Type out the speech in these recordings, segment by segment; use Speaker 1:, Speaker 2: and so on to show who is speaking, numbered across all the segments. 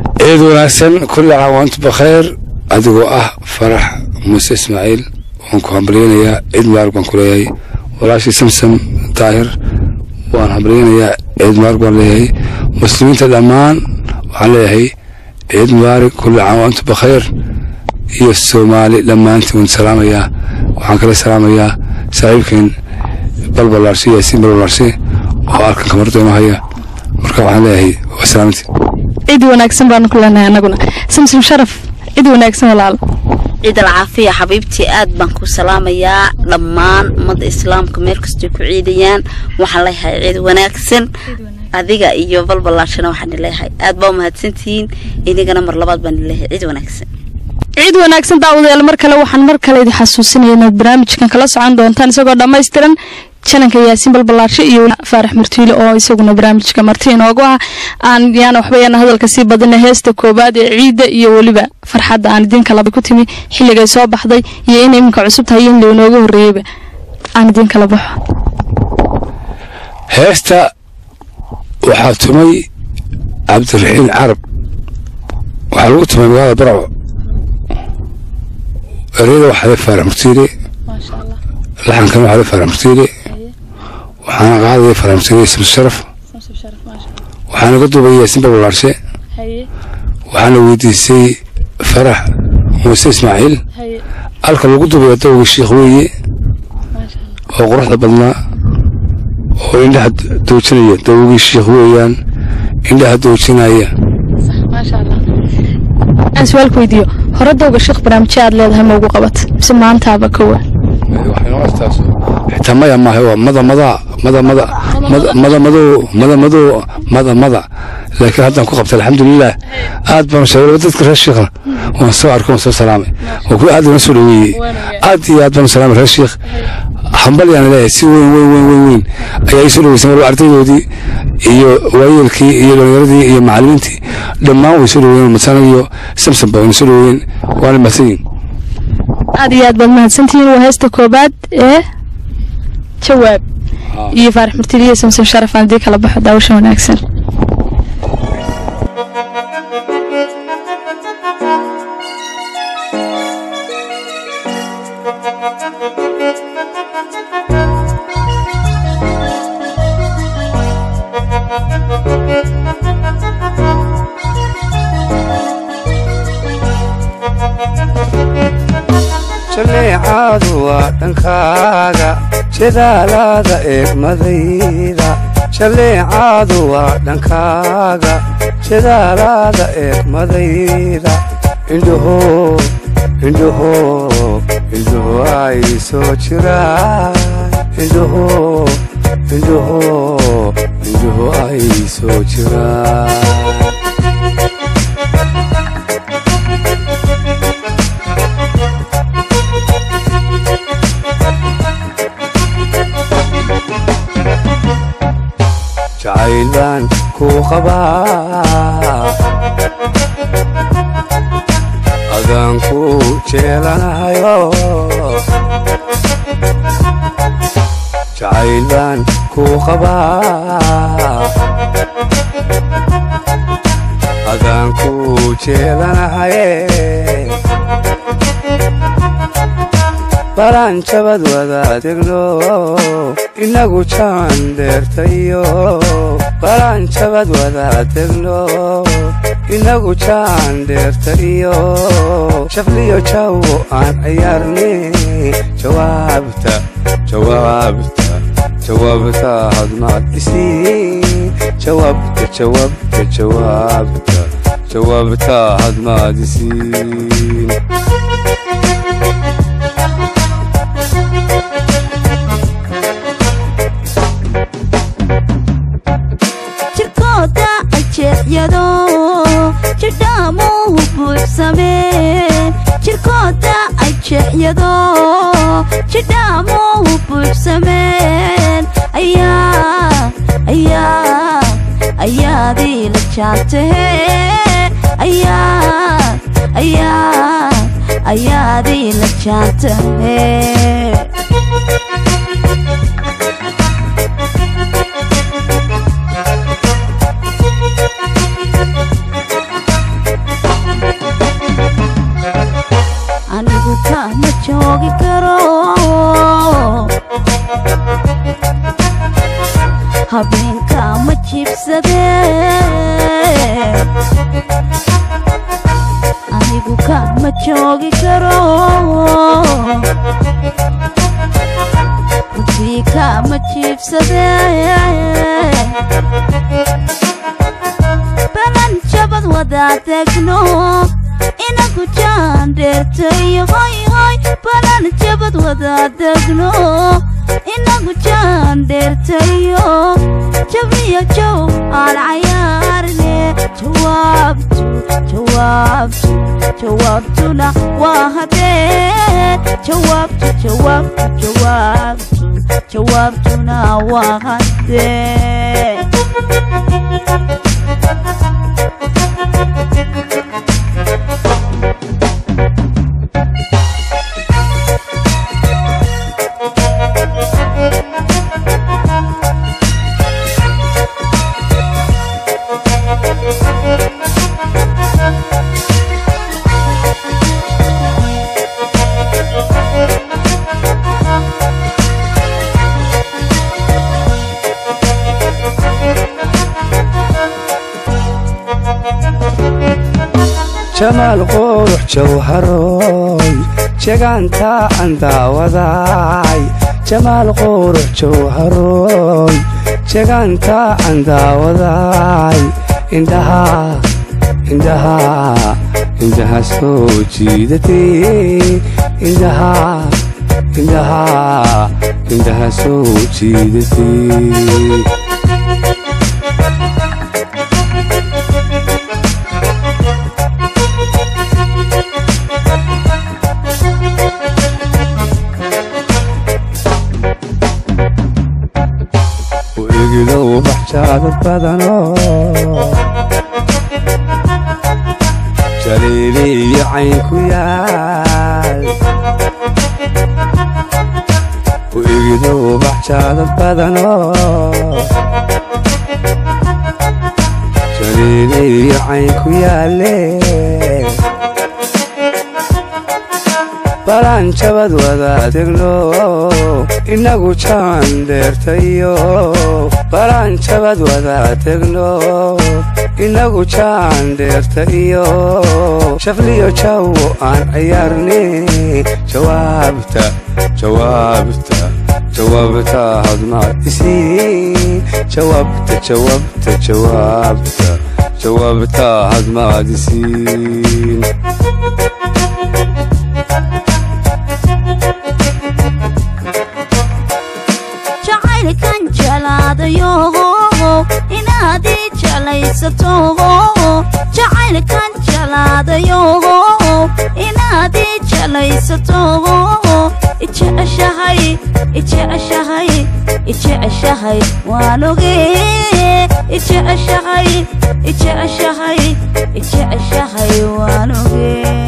Speaker 1: ciid wanaagsan kulli caam waantu bakhayr adigoo ah farax muuse ismaaciil waan ku hambalyeynayaa ciid mubaarak baan ku leeyahay walaashii samsam daahir waan hambalyeynayaa ciid mubaarak baan leeyahay muslimiinta dhammaan waxaan leeyahay ciid mubaarak kulli caam waantu bakhayr iyo soomaali dhammaantiin waan salaamayaa waxaan kala salaamayaa saaxiibkeen balbalaarshe yaasiin balbalaarshe oo alkan kamardooma haya marka waxaan leeyahay waa salaamantiin
Speaker 2: cid wanaagsan baanu ku leenahay anaguna samsom sharaf cid wanaagsan walaalo
Speaker 3: ciid alcaafiya xabiibtii aad baan ku salaamayaa dhammaan ummadda islaamka meel kastay ku ciidayaan waxaan leeyahay ciid wanaagsan adiga iyo balbalaashana waxaan leeyahay aad baa umahadsantihiin inigana mar labaad baan leeyahay ciid wanaagsan
Speaker 2: ciid wanaagsan daawadayaal mar kale waxaan mar kale idin xasuusinaya inaad barnaamijkan kala socon doontaan isagoo dhammaystiran jananka yaasiin balbalaarshe iyo faarax murtiile oo isaguna barnaamijka marti inoogu ah aan yaana waxba yaana hadalka sii badina heesta koobaad ee ciidda iyo weliba farxadda aan idinka laba ku timi xilligay soo baxday iyo in iminka cusub tahay in lainooga horreeyeyba aan idinka la baxo
Speaker 1: heesta waxaa tumay cabdiraxiin carab waxaa lagu tumay magaalada barco ereyada waxaa le faarax murtiile laxankan waxaa le faarax murtiile waxaana qaadaya faarax murtiile samsu sharaf waxaana ka duubaya yaasiin balbalaarshe waxaana weydiisay farax muuse ismaaciil alka lagu duubaya dawga shiikh weeye oo quruxda badnaa oo indhaha doojinaya dawgii shiikh weeyaan indhaha doojinaya
Speaker 2: aan su-aalku weydiiyo hore dawga sheekh barnaamijyo aad leedahay ma ugu qabat mise maantaaba kowa
Speaker 1: xitaa maya maaha waa mada madaa mada mada mada madow mada madow mada mada laakiin haddaan ku qabtay alxamdulilah aad baan sheegay dadka reer shiikhna waan soo arko waan soo salaamay waa kuwa aad ina soo dhaweeyey aad iyo aad baan salaamay reer shiikh hambalyaan leeyahay si weyn weyn weyn weyn weyn ayaa ii soo dhaweysan waliba ardaydoodii iyo waayeelkii iyo dhalinyaradii iyo macallimiintii dhammaan way soo dhaweeyeen masana iyo samson ba wayna soo dhaweeyeen waana mahadsanyihin
Speaker 2: aad iyo aad baad mahadsantihiin waa heesta koobaad ee jawaab iyo faarax murtili iyo samson sharaf aan idii kala baxo daawasha wanaagsan
Speaker 4: jaleecaadu waa dhankaaga jadaalaada eegmadayda jaleecaadu waa dhankaaga jadaalaada eegmadayda indhaho indhaho indhaho ay soo jiraan indhaho indhaho indhaho ay soo jiraan jacayl baan kuu qabaa adaan ku jeelanahayo jacayl baan kuu qabaa adaan ku jeelanahaye balaan jabad wadaadegno inagu jaan dheertayo balaan jabad wadaadegno inagu jaan dheertayo shafliyo jawo aan ciyaarne jawaabta jawaabta jawaabta hadmaad isiin jawaabta jawaabta jawaabta jawaabta hadmaad isiin
Speaker 5: jirkooda ajeexyado jidhaamuhu buuxsameen jirkooda ajeexyado jidhaamuhu buuxsameen ayaa ayaa ayaadii la jaantahe ayaa ayaa ayaadii la jaantahe jabsadee balan jabad wadaadegno inagu jaan dheertayo hoy hoy balan jabad wadaadegno inagu jaan dheertayo jabiyo jow aan cayaarne jawaabtu jawaabtu jawaabtuna waa hadee jawaabtu jawaabtu jawaabtu jawaabtuna waa hadee
Speaker 4: jamaal qurux jawharoy jegaanta aan daawadaay jamaal qurux jawharoy jegaanta aan daawadaay indhaha indhaha indhaha soo jiidatee indhaha indhaha indhaha soo jiidatee u egidow baxjaadad badanoo jaliiliyo cayn ku yaal u egidow baxjaadad badanoo jaliiliyo cayn ku yaalle balaan jabad wadaadegno inagu jaan dheertayo balaan jabad wadaadegno inagu jaan dheertayo shafliyo jawo aan ciyaarne jawaabta jawaabta jawaabta hadmaad isiin jawaabta jawaabta jawaabta jawaabta hadmaad isiin
Speaker 5: jacaylkan jalaadayo inaad ii jalaysato jacaylkan jalaadayo inaad ii jalaysato ijeceshahay ijeceshahay ijeceshahay waan ogee ijeceshahay ijeceshahay ijeceshahay waan ogee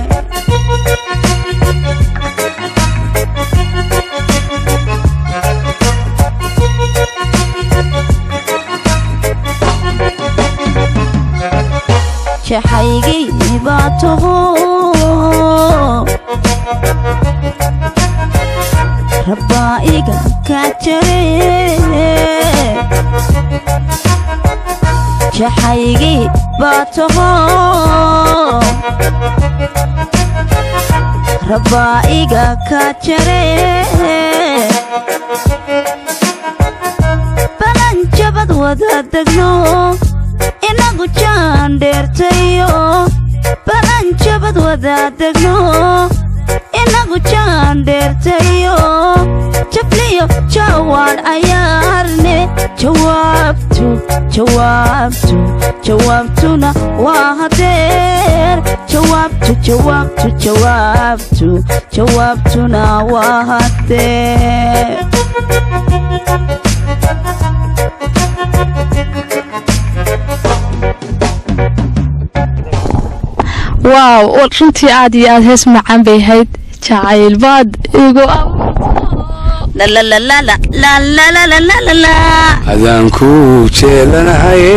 Speaker 5: jaxaygii baa taho rabbaa iga kaa jare jaxaygii baa taho rabbaa iga kaa jare balan jabad wadaadegno inagu jaan dheertayo balan jabad wadaadegno inagu jaan dheertayo jabliyo jawaan cayaarne jawaabtu jawaabtu jawaabtuna waa hadeer jawaabtu jawaabtu jawaabtu jawaabtuna waa hadeer
Speaker 2: waaw runtii aad iyo aad hees macaan bay ahayd jacayl baad igu
Speaker 1: adaan ku jeelanahaye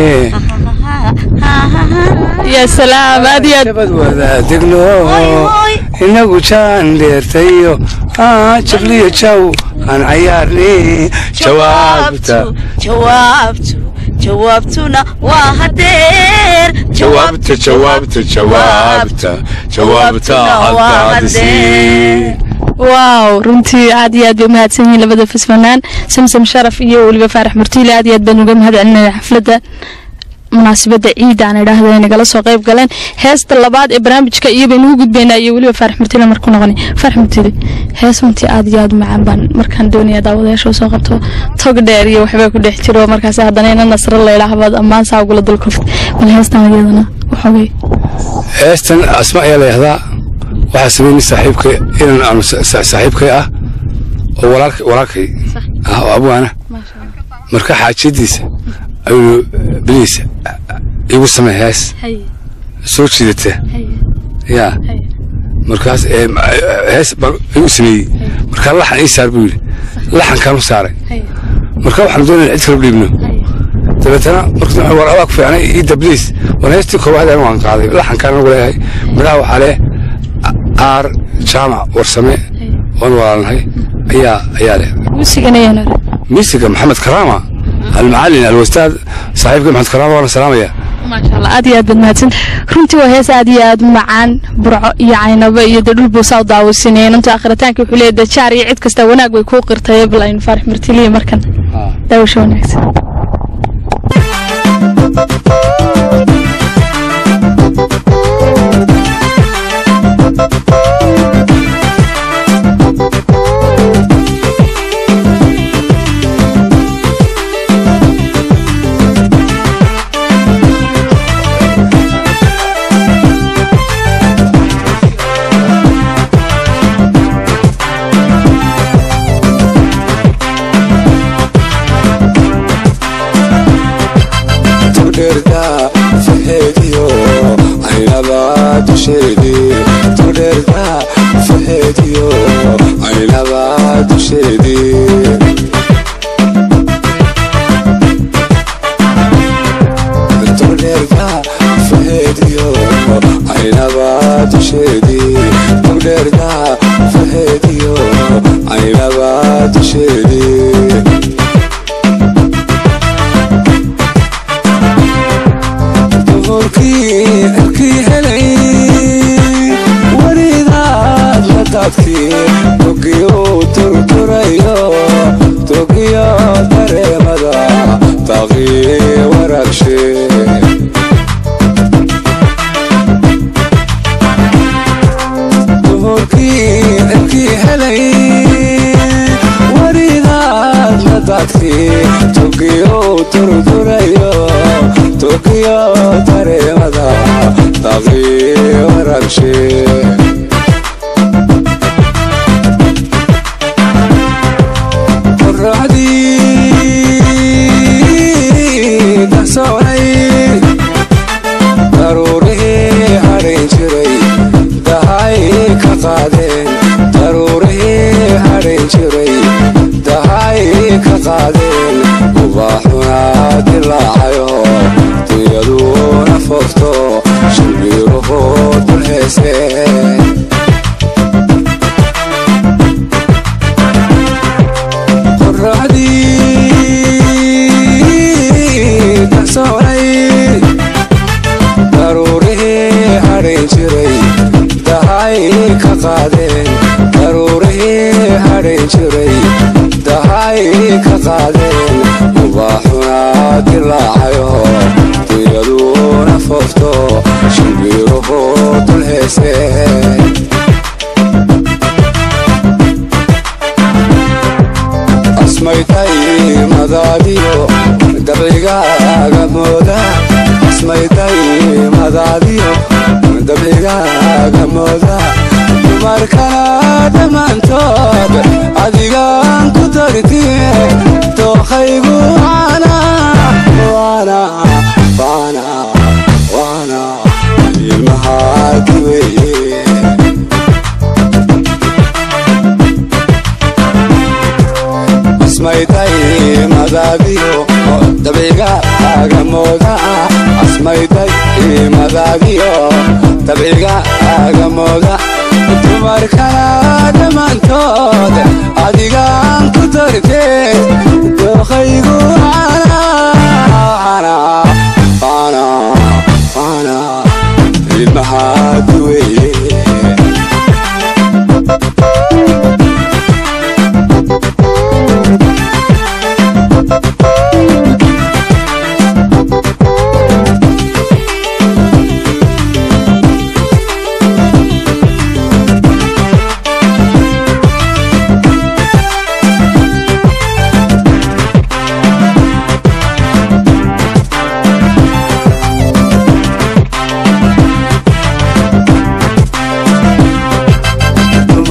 Speaker 2: ya salaam aad iyo aad
Speaker 1: jabad wadaadegno inagu jaan dheertayo jabliyo jaw aan cayaarne jawaabta
Speaker 3: jawaabtu jawaabtuna waa hadeer
Speaker 1: jawaabta jawaabta jawaabta jawaabta
Speaker 3: waa
Speaker 1: hadbaadisiin
Speaker 2: waaw runtii aad iyo aad bay umahadsan yihiin labada fasfanaan samsam sharaf iyo weliba faarax murtiile aad iyo aad baan uga mahad celinaya xafladda munaasabadda ciida aan idhaahda ay nagala soo qayb galeen heesta labaad ee barnaamijka iyo baynu u gudbaynaa iyo weliba faarax murtiile markuu noqonay faarax murtiile hees runtii aad iyo aad u macaan baan markaan doonaya daawadayaasha soo qabto tog dheer iyo waxbaa ku dhex jiro markaas haddana ina nasro laydhaahbaad ammaan saa ugula dulkoft bal heestan iyadana waxoogay
Speaker 1: heestan asma ayaa la yahdaa waxaa sameynay saaxiibka inan aanu saaxiibkay ah oo walaalka walaalkay ah oo abwaana marka xaajiyadiisa ayuu biliisa igu samey hees soo jiidata yaa markaas hees baan igu sameeyey markaa laxan ii saar buu yidhi laxankaanu saaray marka waxaanu doonayna cid kala dhiibno dabeetana marka war adaa ku fiicnay ii dabliis war heestii koowaad anu aan qaaday laxankaan anagu leeyahay midhaha waxaa leh aar jaamac warsame oon walaalnahay ayaa ayaa leh miisiga maxamed karaama almacalin alwastaad saaxiibka maxamed karaama waana salaamaya
Speaker 2: maasha allah aad iyo aad baad mahadsan runtii waa hees aad iyo aad u macaan burco iyo caynabo iyo dee dhul buusaa u daawasinayeen inta akhritaanka wuxuu leeyahay dajaar iyo cid kasta wanaag bay kuu qirtay bal aynu faarax martiliya markan daawasho wanaagsan
Speaker 6: ilmahaad weye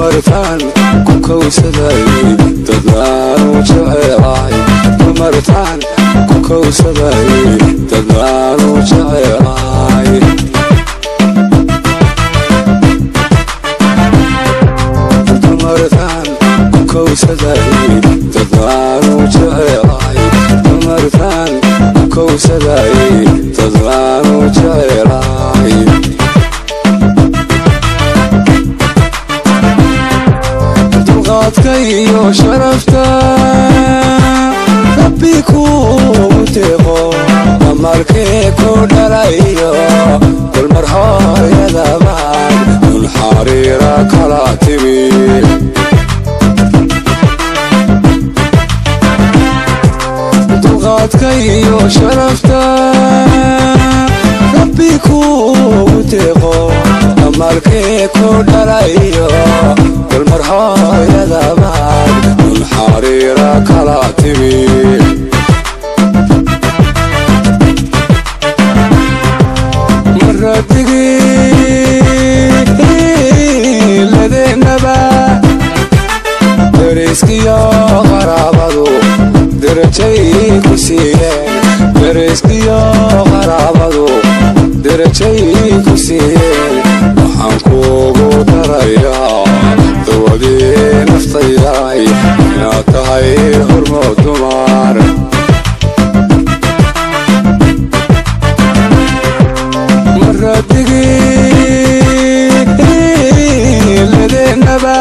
Speaker 4: dumartaan ku kowsaday dadnaanu jecelahay dumartaan ku kowsaday dadnaanu jecelahay dumartaan ku kowsaday dadnaanu jecelahay dumartaan ku kowsaday dadnaanu jecelahay dulqaadka iyo sharafta rabbi kuugu deeqo amarkee ku dhalayo dulmar hooyadabaad dul xariira kala timi dulqaadka iyo sharafta rabbi kuugu deeqo amarkee ku dhalayo dulmar hooyadabaad dul xariira kala timi maradigii ladeenaba dariskiyo qaraabadu derajay ku siiyeen dariskiyo qaraabadu derajay ku siiyeen waxaan kuugu darayaa dawadii naftayday inaad tahay hormood dumar maradigii ladeenaba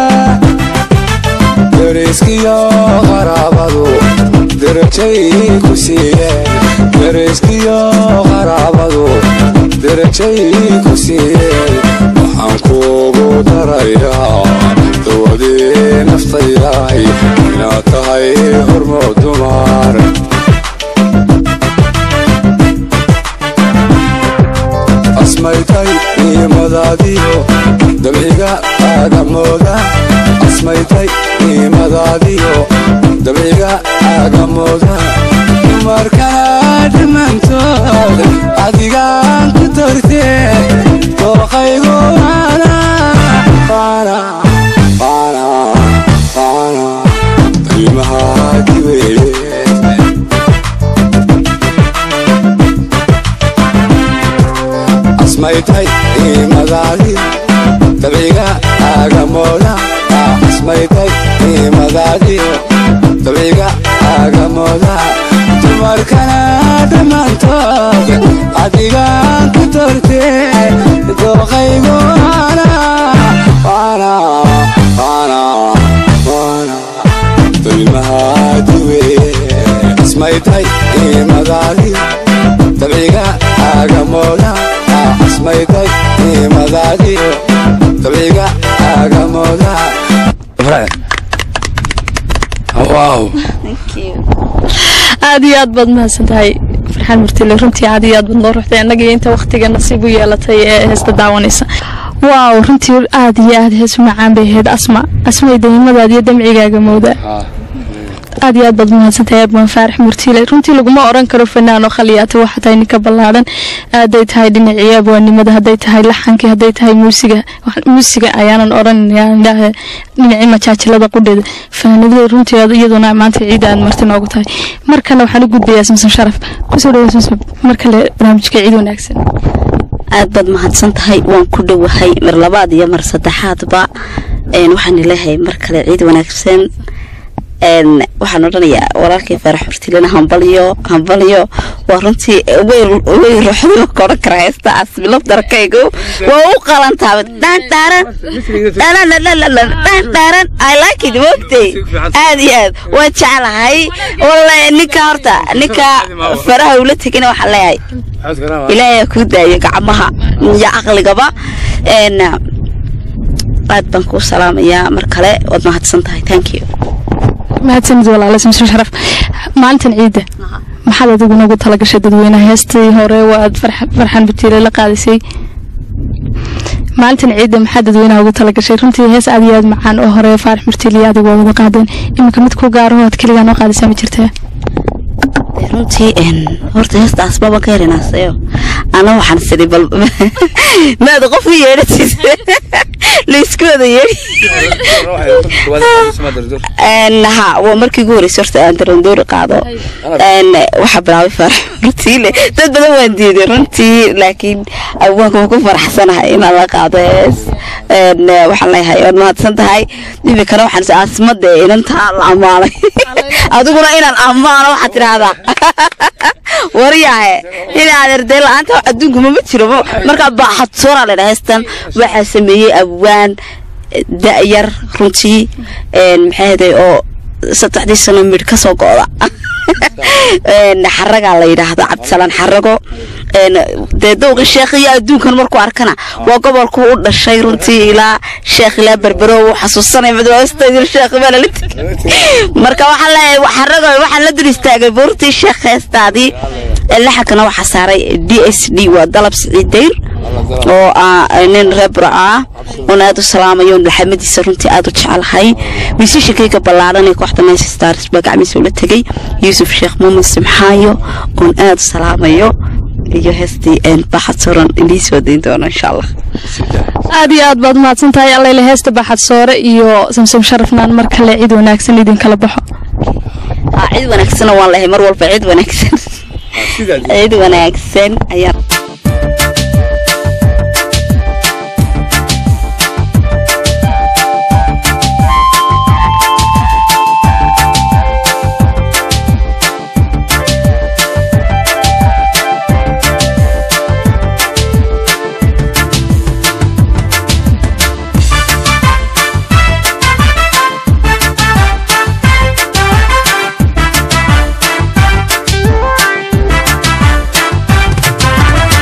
Speaker 4: dariskiyo qaraabadu derajay ku siiyeen dariskiyo qaraabadu derajay ku siiyeen waxaan kuugu darayaa dawadii naftayday inaad tahay hormood dumar asmaytay niimadaadiyo dabciga aagamooda asmaytay niimadaadiyo dabciga aagamooda dumarkana dhammaantood adigaan ku tortee dooqaygu waana waana waana waana qiimahaadi weeye asmaytay niimadaadi dabciga aagamooda asmaytay niimadaadiyo dabciga aagamooda dumarkana dhammaantood adigaan ku tortee dooqaygu waana waana waana waana dulmahaadi weeye asmaytay niimadaadi dabciga aagamooda asmaytay niimadaadiyo dabciga aagamooda
Speaker 1: waaw
Speaker 2: aad iyo aad baad mahadsan tahay farxaan murtile runtii aad iyo aad baad noo ruxday annaga iyo inta waqtiga nasiib u yeelatay ee heesta daawanaysa waaw runtii aad iyo aad hees macaan bay ahayd asma asmay daymadaad iyo damcigaaga mooda aad iyo aad baad mahadsantahay abwan faarax murtiile runtii laguma oran karo fanaan oo khaliyaata waxa tahay ninka ballaaran hadday tahay dhinacii abwaanimada hadday tahay laxankii hadday tahay muusiga muusiga ayaanan oranaya dhinacii majaajilada qudheeda fanaanadada runtii iyaduna maanta ciida aad marti noogu tahay markana waxaan u gudbayaa samson sharaf kusoo dhawa samson mar kale barnaamijka ciid wanaagsan
Speaker 3: aad baad mahadsan tahay waan ku dhowahay mar labaad iyo mar saddexaadba waxaan leeyahay mar kale ciid wanaagsan waxaan odhanayaa walaalkay faarax murtilena hambalyo hambalyo waa runtii way ruuxdima ka odhan karaa heestaas bilafdarkaygu waa u qalantaaba dhaandhaaran dhaandhaaran i like it moogtay aad iyo aad waan jeclahay walla ninka horta ninka faraha ula tegina waxaan leeyahay ilaahay kuu daayo gacmaha iyo caqligaba aad baan kuu salaamayaa mar kale waad mahadsan tahay thank you
Speaker 2: mahadsanid walaale samson sharaf maalintan ciidda maxaad adigu nagu talagashay dadweynaha heestii hore waad farxan butiile la qaadisay maalintan ciidda maxaad dadweynaha ugu talagashay runtii hees aad iyo aad macaan oo hore faarax murtiile iyo adigu waa wada qaadeen iminka mid ku gaaraho aad keligaa noo qaadisaa ma jirtaa
Speaker 3: Dee runtii een, horta heestaas baba ka herinaasayo ana waxaan sidhi bal maada qof u yeedhatis laysku wada yeedhi Een, ha waa markii ugu horreysay horta aan darandoori qaado Een, waxaa bilaabay farax runtii dad badan waan diiday runtii laakiin awaanka waan ku faraxsanahay inaan la qaado hees Een, waxaan leeyahay waad mahadsan tahay iminkana waxaan is asmade inantaa la ammaanay adiguna inaan ammaano waxaad tidhaahdaa waryahe inaad erdee la-aanta adduunka mama jiro ma- markaa baaxad soora ledha heestan waxaa sameeyey abwaan da-yar runtii een, maxay ahaday oo saddexdii sano midh ka soo go'da Een, xaragaa la yidhaahda cabdisalaan xarago Een, dee dowga sheekh iyo adduunkan markuu arkana waa gobolku u dhashay runtii ilaa sheekh ilaa berbero uu xasuusanay madwaastaydir sheekh baa lala tegay marka waxaan leeyahay wa- xarago waxaan la dul istaagay buurtii sheekh heestaadii laxankana waxaa saaray d s d waa dalab siciid dayr oo ah nin rebra ah oon aad u salaamayo laxamadiisa runtii aad u jecelahay miisishakayga ballaaran ee kooxda nice stars baa gacmiisa ula tegay yuusuf sheekh muumin simxaayo oon aad u salaamayo iyo heestii een baxad soran inii soo dayn doono insha allah
Speaker 2: aad iyo aad baad mahadsan tahay allayle heesta baxad soore iyo samsam sharafnaan mar kale cid wanaagsan idinkala baxo
Speaker 3: Ah, cid wanaagsana waan lehay mar walba cid wanaagsan cid wanaagsan ayaan
Speaker 5: Thank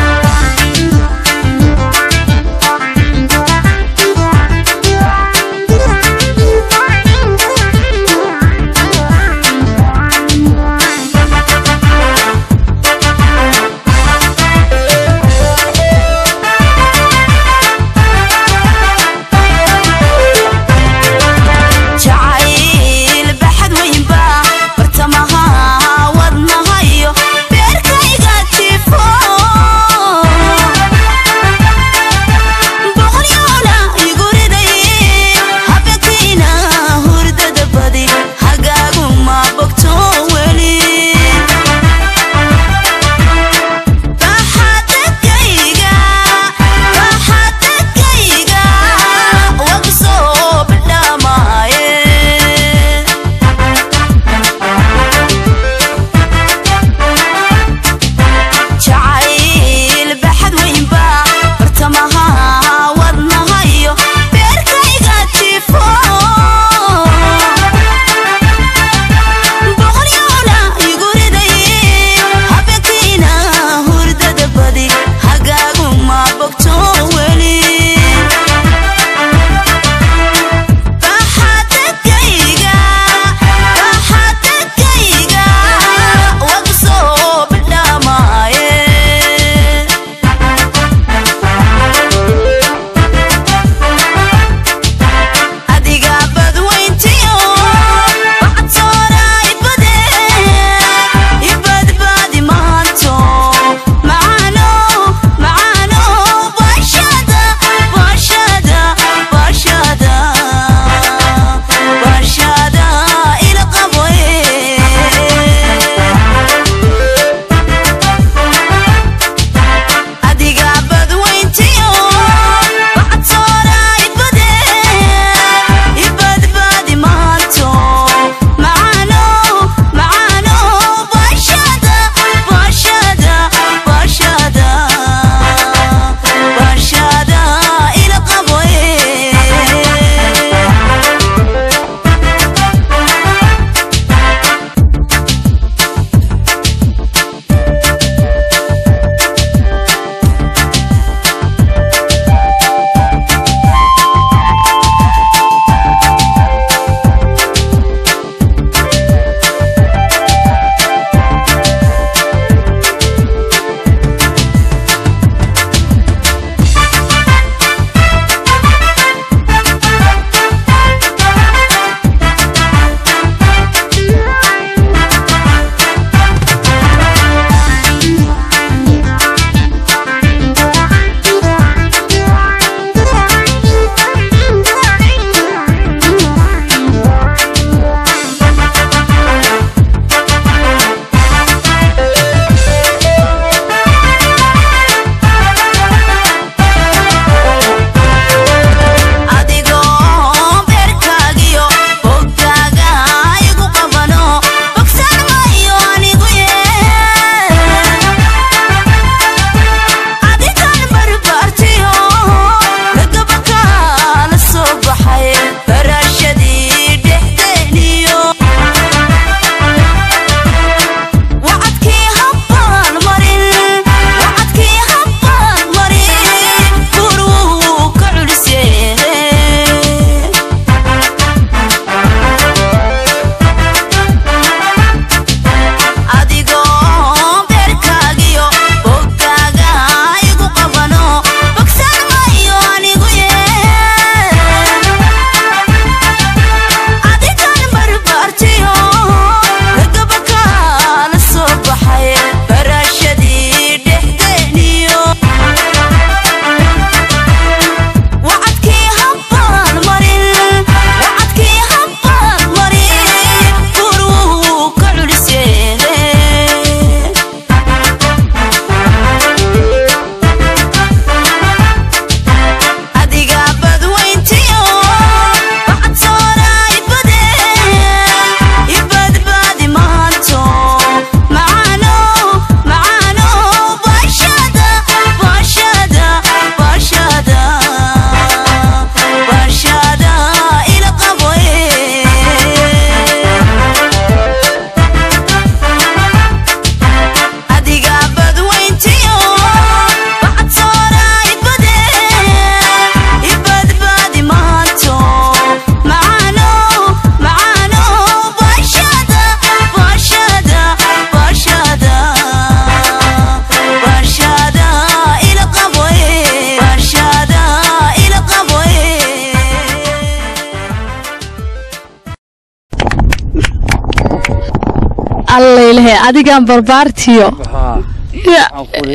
Speaker 2: allaylehe adigaan barbaartiyo Ya.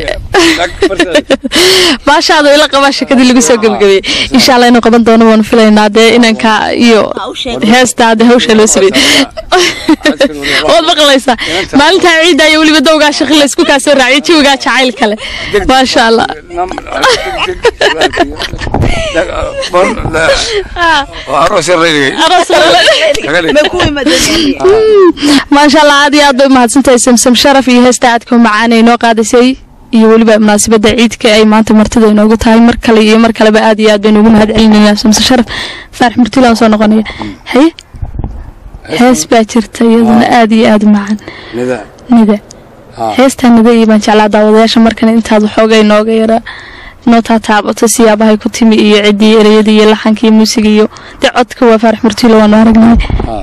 Speaker 2: baashaada ila qabaa shakadii lagu soo gebagabeyey insha allah inuu qaban doono waanu filaynaa dee inanka iyo heestaa de hawsha loo sameeyey waad maqlaysaa maalintaa ciidda iyo weliba dowgaa shaqi laysku kaa soo raaciyay jawigaa jacayl kale maasha allah maasha allah aad iyo aad bay umahadsantahay samsam sharaf iyo heesta aadka u macaan ay noo qaadisay iyo weliba munaasabada ciidka ay maanta martida inoogu tahay mar kale iyo mar kaleba aad iyo aad baynu ugu mahad celinaynaa samsam sharaf faarax murtilaan soo noqonaya haye hees baa jirta iyaduna aad iyo aad u macaan nida heestaa nida iyo baan jeclaa daawadayaasha markan intaad waxooga inooga yara noo taataabato siyaabahay ku timi iyo ciddii ereyadii iyo laxanka iyo muusiga iyo dee codka waa faarax murtiilo waanu aragnay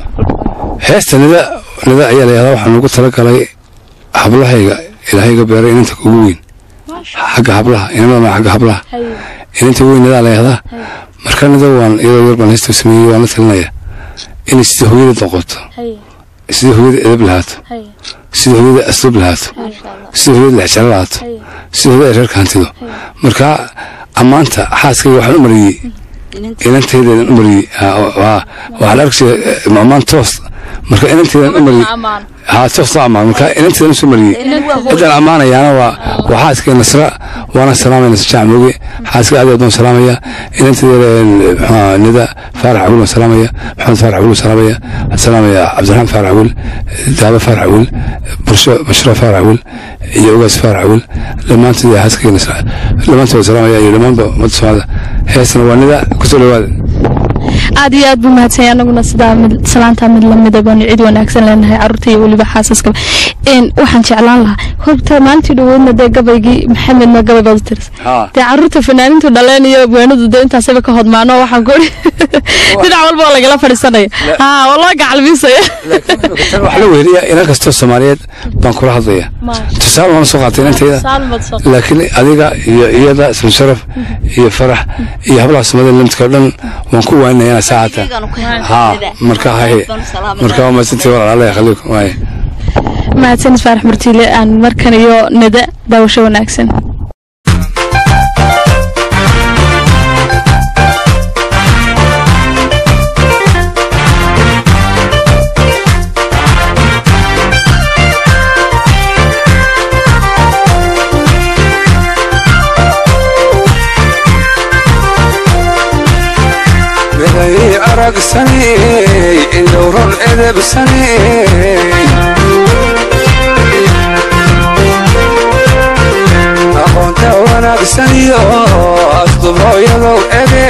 Speaker 1: heesta nida nida ayaa layahdaa waxaan ugu talagalay hablahayga ilaahayga beeray inanta ugu weyn xagga hablaha inamada ma xagga hablaha inanta weyn nidaa layahdaa marka nida waan iyadoo yar baan heesta u sameeyey waan la talinaya inay sida hooyada noqoto sida hooyada edab lahaato sida hooyada asluub lahaato sida hooyada lexjaro lahaato sida hooyada ay reerka hantido marka ammaanta xaaskayga waxaan u mariyey inantaydeedan u mariyey waxaa la arkaysa ammaan toos marka inantaydan u mariyey haa toos loo ammaan marka inantaydan usoo mariyey ciddaan ammaanayaana waa waa xaaskay nasra waana salaamaya nasra jaac mooge xaaska aad aad waan salaamaya inantayda muxuu nida faarax awil waan salaamaya maxamed faarax awil waan salaamaya waxaan salaamaya cabdiraxmaan faarax awil daaba faarax awil bursho bashiro faarax awil iyo ogaas faarax awil dhammaantood xaaskay nasra dhammaantood waan salaamaya iyo dhammaanba ummadda soomaalida heesna waa nida kusoo dhawaada
Speaker 2: aad iyo aad buu mahadsanya anaguna sidaa mid salaantaa mid lamida baanu cid wanaagsan leenahay caruurta iyo weliba xaasaskaba n waxaan jeclaan lahaa horta maalintii dhaweydna dee gabaygii maxamedna gabay baad u tiris dee caruurta fanaaniintu dhaleen iyo abwaanadu dee intaasaba ka hodmaano waxaan kuhi dhinac walba waa lagala fadhiisanaya haa waa loo gacalbiisaya
Speaker 1: wax la weeriya inan kastoo soomaaliyeed baan kula hadlaya tusaale waan soo qaatay inantayda laakiin adiga iyo iyada isma sharaf iyo farax iyo hablaha soomaalida lamidka o dhan waan ku waaninaya inaa saacata haa marka haye marka waa mahadsantii walaal alla yakhaliiku waaye
Speaker 2: mahadsanis faarax murtiile aan markan iyo nida daawasho wanaagsan
Speaker 4: miday aragsanay indhowron edebsanay aqoonta wanaagsan iyo asdubooyadow ege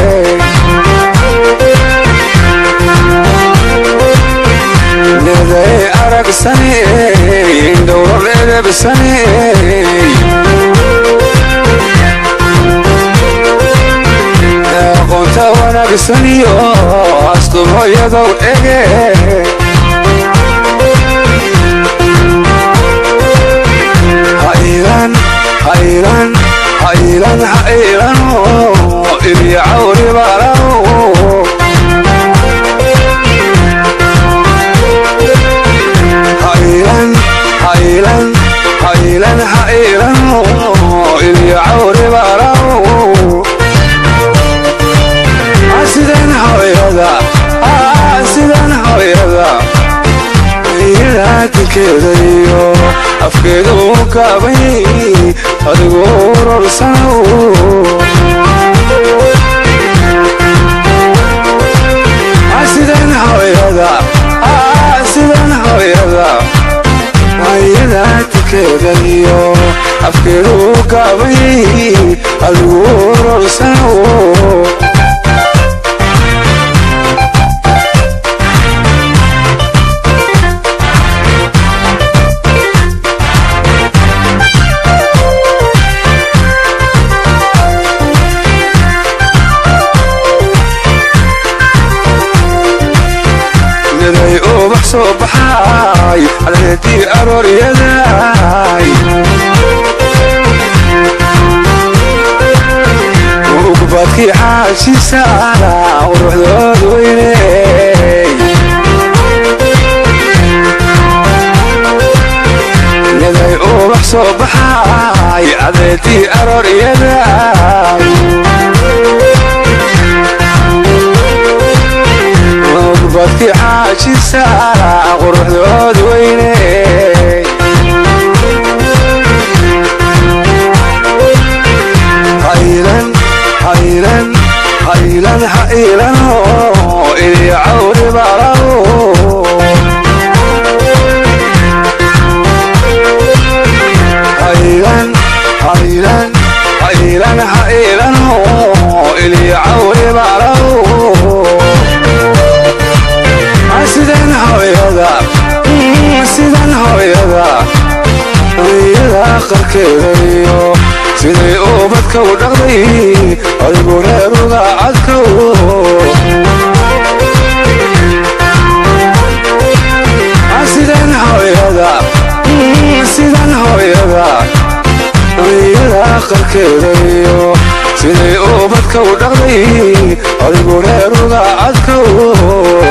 Speaker 4: miday aragsanay indhowron edebsanay aqoonta wanaagsan iyo asdubooyadow ege haylan haylan haylan haylano ilya cawri balano haylan haylan haylan haylano ilya cawri balano sidan hooyada sidan hooyada ilaatinkeeda iyo afkeeda u kaabay adigu urorsanow sidan hooyada sidan hooyada ilaatinkeeda iyo afkeeda u kaabay adigu urorsanow miday ubax soo baxay caleedii arooryaday ugbaadkii xaashisaana quruxdood weyney ubax soo baxay cadeedii arooryadaay badkii xaajisa quruxdood weyne haylan haylan haylan haylano ili cawri balaw haylan haylan haylan haylano ili cawri balaw sidan hooyada sidan hooyada hooyada qarkeedayo siday ubadka u dhaqday adigu reeruga cadkow sidan hooyada sidan hooyada hooyada qarkeedayo siday ubadka u dhaqday adigu reeruga cadkow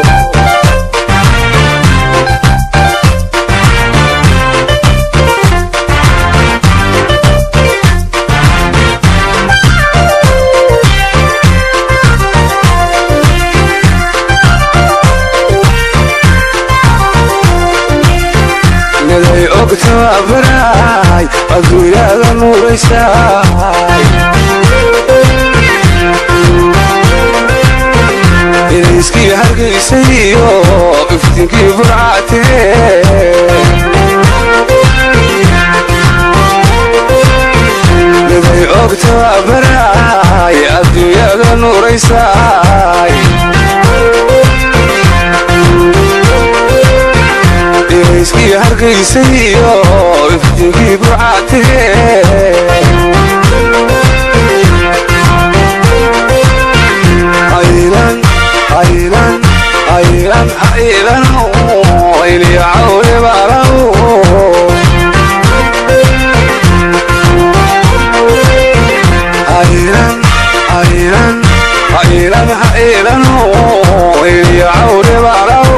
Speaker 4: naday ogtababaraay adduunyada nuuraysaay inayskii hargaysay iyo iftinkii burcatee naday ogtababaraay adduunyada nuuraysaay inayskii hargaysay iyo iftinkii burcatee haylan haylan haylan haylan ili cawri balaw haylan haylan haylan haylan ili cawri balaw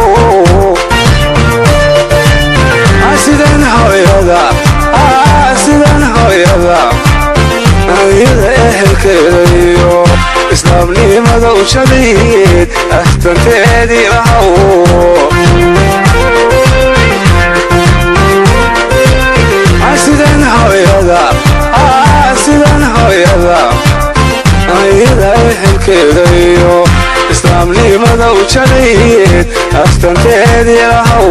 Speaker 4: sidan hooyada sidan hooyada hooyada ehelkeeda iyo islaamnimada u jadayd ahtanteedii lahaw sidan hooyada sidan hooyada hooyada ehelkeeda iyo islaamnimada u jadayd ahtanteedii lahaw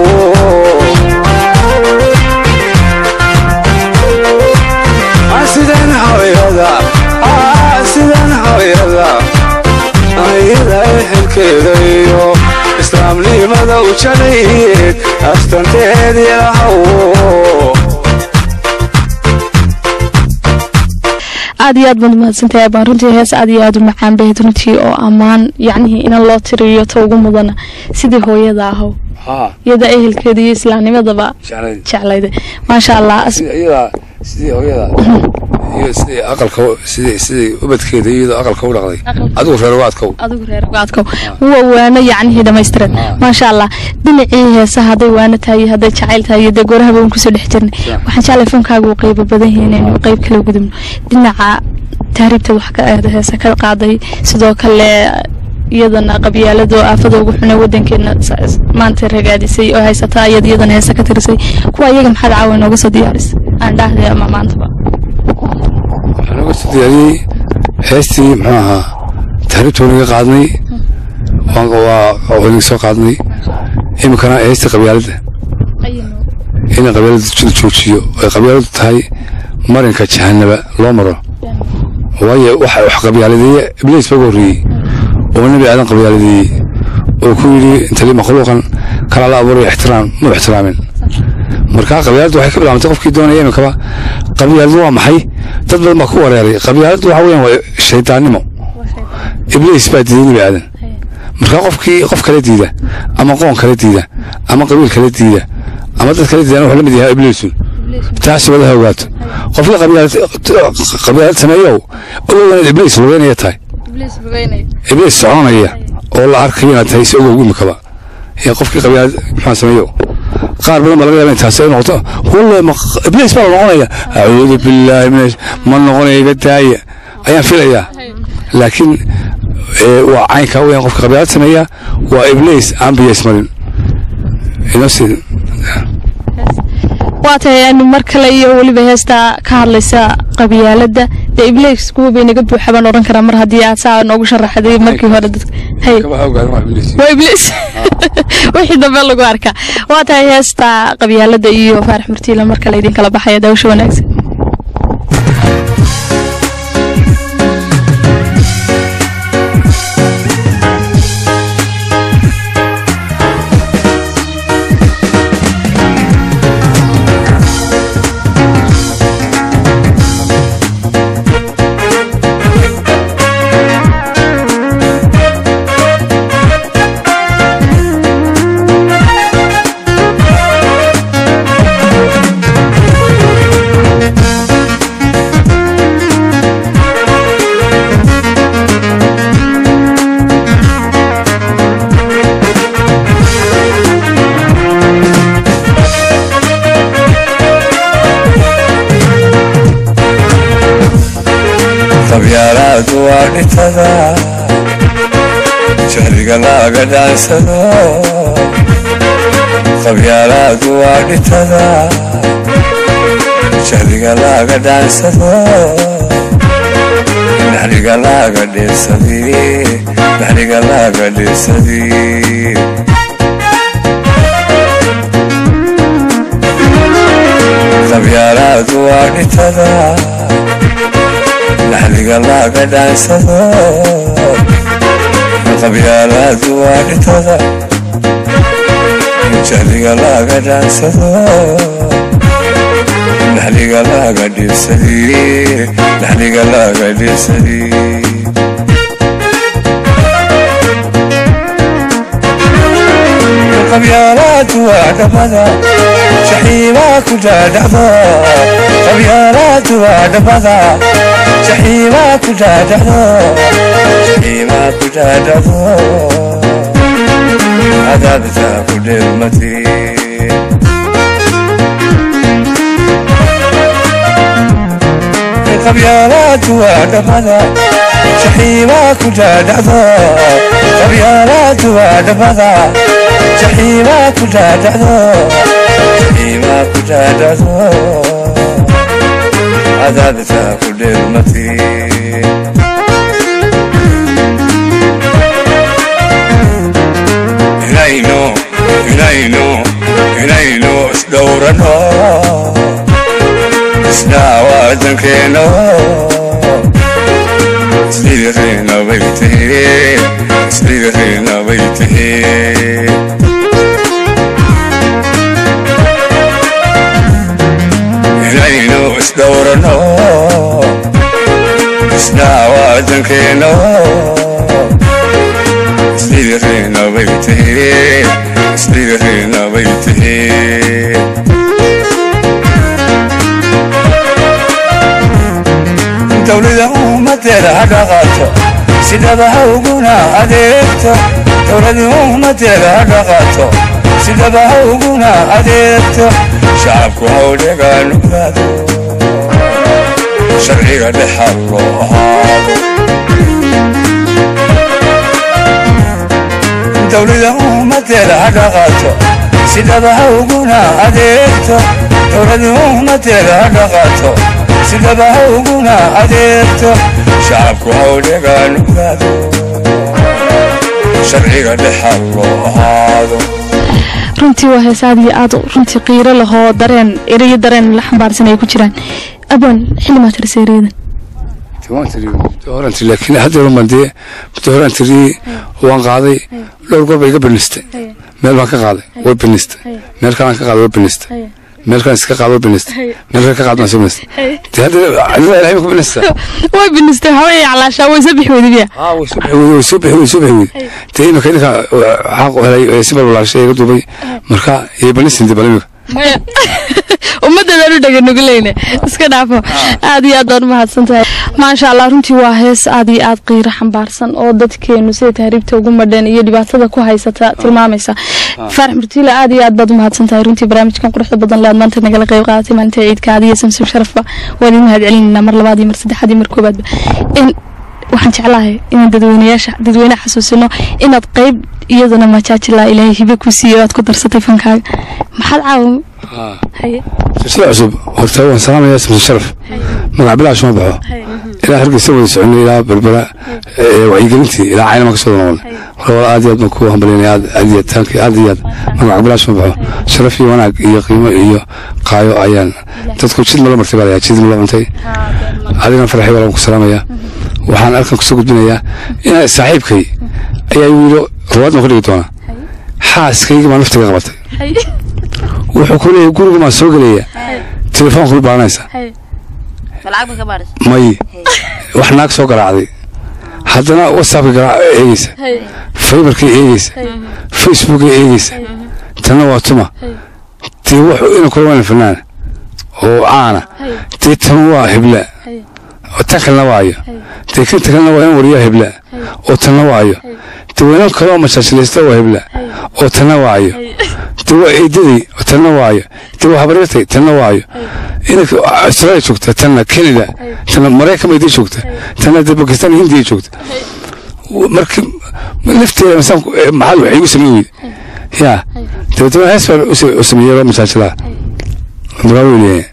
Speaker 4: sidan hooyada sidan hooyada hooyada ehelkeeda iyo islaamnimada u jadayd aftanteedii lahaw
Speaker 2: aad iyo aad baad mahadsantahay baan runtii hees aad iyo aad u macaan bahayd runtii oo ammaan yacnihii inan loo tiriyo ta ugu mudana sidii hooyada ahow
Speaker 1: haa
Speaker 2: iyada ehelkeeda iyo islaamnimadaba
Speaker 1: jeclayd
Speaker 2: jeclayda maasha allah as-
Speaker 1: sida iyada sidii hooyada iyo sidii aqalka sidii sidii ubadkeeda iyadoo aqalka u dhaqday adigu reer waadkow
Speaker 2: adigu reer gaadkow waa waano yacnihii dhammaystiran maasha allah dhinacii heesaha hadday waano tahay iyo hadday jacayl tahay iyo dee goorahaba waan kusoo dhex jirnay waxaan jeclay fankaaga uu qeybo badan yahay inaynu qeyb kala gudubno dhinaca taariibta wax ka aada heesa ka qaaday sidoo kale iyadana qabyaalado aafada ugu xunay wadankeena sa- maanta ragaadisay oo haysata iyad iyadana heesa ka tirisay kuwa iyaga maxaad caawa inooga soo diyaarisay aan dhahday ama maantaba
Speaker 1: waxaan uga soo diyaariyey heestii muxuu ahaa taariibta wanaga qaadnay waan waa wanaga soo qaadnay iminkana heestii qabyaaladda in qabyaalada la joojiyo ay qabyaaladu tahay marinka jahanaba loo maro waayo waxa wax qabyaaladeeye ibliis baa ugu horreeyey oo nebi aadan qabyaaladeeyey oo ku yidhi intali makhluuqan kala la abuuray ixtiraam ma ixtiraamin marka qabyaaladdu waxay ka bilaabantay qofkii doonaya iminkaba qabyaaladu waa maxay dad badan baa ku wareeray qabyaaladdu waxa weeyaan waa shaydaannimo ibliis baa diiday nebi aadan marka qofkii qof kala diida ama qoon kala diida ama qabiil kala diida ama dad kala diidana wuxuu la mid yahay ibliisun taasi wadaha ogaato qofkii qabyaalad qabyaalad sameeyow ogow inaad ibliis lugeynaya tahay ibliis soconaya oo la arkayo inaad tahay si ogow imikaba ee qofkii qabyaalad maxaa sameeyo qaar badan baa laga yaaba intaas ay noqoto wallahi ma iblis baa la noqonaya acuudu billaahi min ma noqonaya iga daaya ayaan filayaa laakiin ee, waa caynka weyn qofka qabyaalad sameeya waa iblis aan biyo ismarin inoo sii
Speaker 2: waa tahay aanu mar kale iyo weliba heestaa ka hadlaysa qabyaaladda dee iblis kuwa bay naga buuxa baan odhan karaa mar haddii aad saa noogu sharaxday markii hore dadka hay waa iblis wixii dambe lagu arkaa waa tahay heesta qabyaaladda iyo faarax murtiila mar kale idinkala baxaya daawasho wanaagsan
Speaker 4: qabyaalaadu waa dhintada jahliga laaga dhaansado qabyaalaadu waa dhintada jahliga laaga dhaansado naxliga laaga dheersadi naxliga laaga dheersadi qabyaalaadu waa dhintada naxliga laaga dhaansado qabyaalaadu waa dhintada jahliga laaga dhaansado naxliga laaga dhiirsadi naxliga laaga dhiirsadi qabyaalaadu waa dhamada jaxiimaa ku dhaadhacdo qabyaalaadu waa dhamada jaxiimaa ku dhaadhacdo jaxiimaa ku dhaadhacdo cadaabta ku dheelmati qabyaalaadu waa dhamada jaxiimaa ku dhaadhacdo qabyaalaadu waa dhamada jaxiimaa ku dhaadhacdo jaxiimaa ku dhaadhacdo cadaabta ku dheelmati inaynu inaynu inaynu isdhowrano isdhaawadankeeno isdhirina bay tihi isdhirina bay tihi inaynu isdhowrano isdhaawadankeeno isdhirina bay tihi isdhirina bay tihi dowlada ummadeeda ha dhaqaato sidaba ha uguna adeegto dowlada ummadeeda ha dhaqaato sidaba ha uguna adeegto shacabku ha u dhegaanugaado sharciga dhexal loo ahaado dowlada ummadeeda ha dhaqaato sidaba ha uguna adeegto dowlada ummadeeda ha dhaqaato sidaba ha uguna adeegto shacabku ha u dhegaanugaado sharciga dhexal loo ahaado
Speaker 2: runtii waa hees aad iyo aad runtii qiiro lahoo dareen erayo dareen la xambaarsan ay ku jiraan abaan xilli maa tirisa erayadan
Speaker 1: horan tiri laakiin hadda horan dee muddo horan tiri waan qaaday dhowr goor bay iga binistay meel baan ka qaaday way binistay meel kalaan ka qaaday way binistay meel kalaan iska qaaday way binistay meel kale ka qaaday waan soo binistay dee hadda cidla ilahay ma ku binistay
Speaker 2: way binistay waxba ay calaashaa way soo bixi weyday biya
Speaker 1: haa way soo bixi weyday way soo bixi way soo bixi weyday dee imika idinka xaq u helay ee si balbalaashay iga duubay marka iyo banisin dee bal imika
Speaker 2: ummaddeedaan u dhaganuguleyne iska dhaafo aad iyo aad baan umahadsan tahay maasha allah runtii waa hees aad iyo aad qiiro xambaarsan oo dadkeenu sida tahriibta ugu madheen iyo dhibaatada ku haysata tilmaamaysa faarax murtiile aad iyo aad baad umahadsan tahay runtii barnaamijkan quruxda badan le aad maanta nagala qayb qaadatay maalinta ciidka adiyo samsam sharafba waan idin mahad celinayna mar labaad iyo mar saddexaad iyo mar koobaadba in waxaan jeclahay inaan dadweynayaasha dadweynaha xasuusino inaad qayb iyadana majaajilaa ilaahay hibe ku siiyo aad ku darsatay fankaaga maxaad caawa haye
Speaker 1: silsila cusub horta waan salaamayaa samson sharaf magac bilaash ma baxo ilaa hargeysa wada soconay ilaa berbera ee wacyigelintii ilaa caynama ka soo noqon wala aad iyo aad baan ku hambalyanay aad aad iyo taanki aad iyo aad magac bilaash ma baxo sharaf iyo wanaag iyo qiimo iyo qaayo ayaan dadku jid mala martay baa layaa jid mala cuntay adigana farxay baa ku salaamayaa waxaan halkan kusoo gudbinayaa inaa saaxiibkay ayaa wiilo ruwaad ma ku dhigi doonaa xaaskayga baa naftiga qabatay wuxuu ku leeyahay guriga maa soo gelaya telefoonku baaranaysa
Speaker 3: malacag ba ka baadhis
Speaker 1: may wax naag soo garaacday haddana whatsappka garaac eegeysa faybarkay eegeysa facebookay eegeysa tanna waa tuma dee wuxuu ina kula wana fanaan oo caana dee tan waa hebla oo tan kalena waayo dee kan kalena waa in wariyaa hebla oo tanna waayo dee weynan kaloo mashaashilaysta waa hebla oo tanna waayo dee waa eedaday oo tanna waayo dee waa habaryartay tanna waayo inanka australia joogta tanna canada tanna maraykan bay dii joogta tanna dee bakistan hindiya joogta marka lafteeda masaan maxal waxay igu sameyn weyde yaa dabeetana hees baan u sameeyey mashaashilaha muraaweyne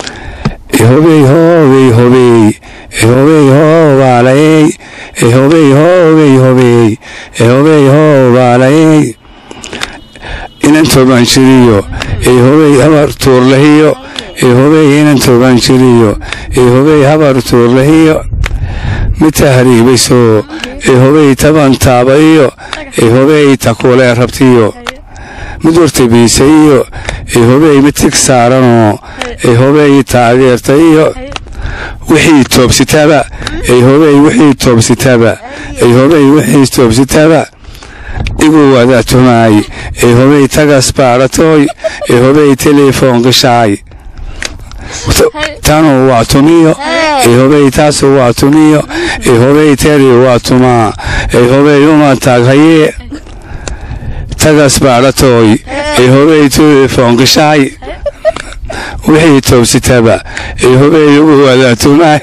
Speaker 1: hobey hobey hobey hobey hobalay hobey hobey hobey hobey hobalay inan toobaan jiriyo hobey habar tuurlahiyo hobey inan toobaan jiriyo hobey habar tuurlahiyo mid tahriibayso hobey taban taabayo hobey takulee rabtiyo mid wartabiisaiyo hobey mid tig saaranoo hobey taageertaiyo wixii toobsitaaba hobey wixii toobsitaaba hobey wixii toobsitaaba igu wadaatumaay hobey tagas baadhatooy hobey telefoon gashaay tanu waa tumiyo hobey taasu waa tumiyo hobey teri waa tumaa hobey uma taaghaye tagas baadhatooy hobey telefoon gashaay wixii toobsitaba hobey ugu wadaatumaay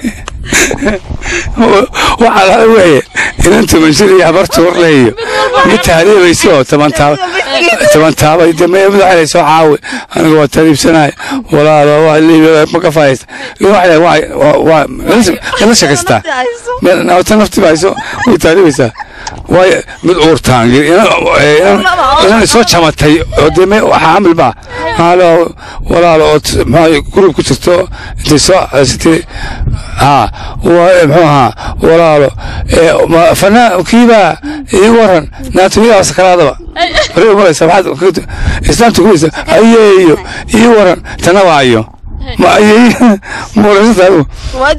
Speaker 1: waxaa laga weye inan tumanshir iyo habar tuurleeyo mid tahriibaysa oo toban taabay de maya madaxale soo caawi aniga waa tariibsanay walaalo waa liibiya ma ka faaysta waa la shakaystaa ta nafti bayso way tahriibaysaa waayo mid uurtaangir inan soo jamatay oo de me waxaa camil baa haalo walaalo oo maxaa gurub ku jirto intay soo sitay haa muxuu ahaa walaalo fanaan kiibaa ii waran naatumiyaa sakaraadaba reer maraysa maxaad islaamta kumaysa ayeeyo ii waran tana waayo ma ayey muurasataadu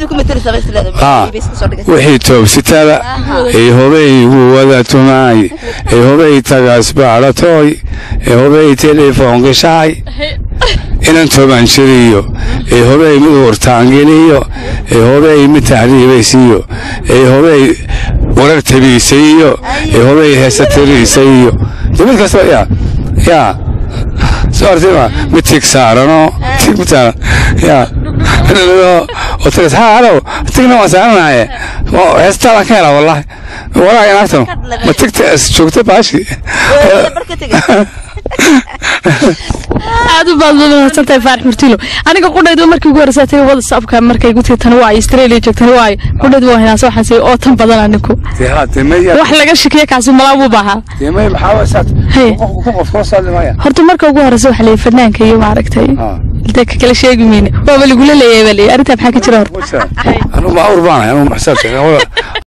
Speaker 1: wixii toobsitaba ee hobey ugu wada tumaay ee hobey tagaas baadhatooy ee hobey telefoon gashaay inan toobaan jiriyo ee hobey mid wartaangeliyo ee hobey mid tahriibaysiiyo ee hobey warar tabiisaiyo ee hobey heesa tiriisaiyo de mid kastaba yaa yaa soo artima mid tig saarano tig mid saaran yaa oo tagas haa halow tigna waan saaranaye heestaadan ka helaa wallahi walaa inaagtano ma tigta joogta baashi
Speaker 2: aad u baad mahadsantahay faarax murtilo aniga qudhaydu markii ugu horeysa tagay whatsappka markay igu tii tan waayo australia joogtan waayo qudhaydu waa hinaasa waxaan siiyey oo tan badan anigu wax laga shakiye kaasi malaa buu baahaa horta marka ugu horeysa waxa leeyahay fanaanka iyo maaragtay intee ka kala sheegi mayne waaba lagula leeyahay baa leeyahay arrintaa maxaa ka jira horta
Speaker 1: anu ma awr baanahay anu maxsaabta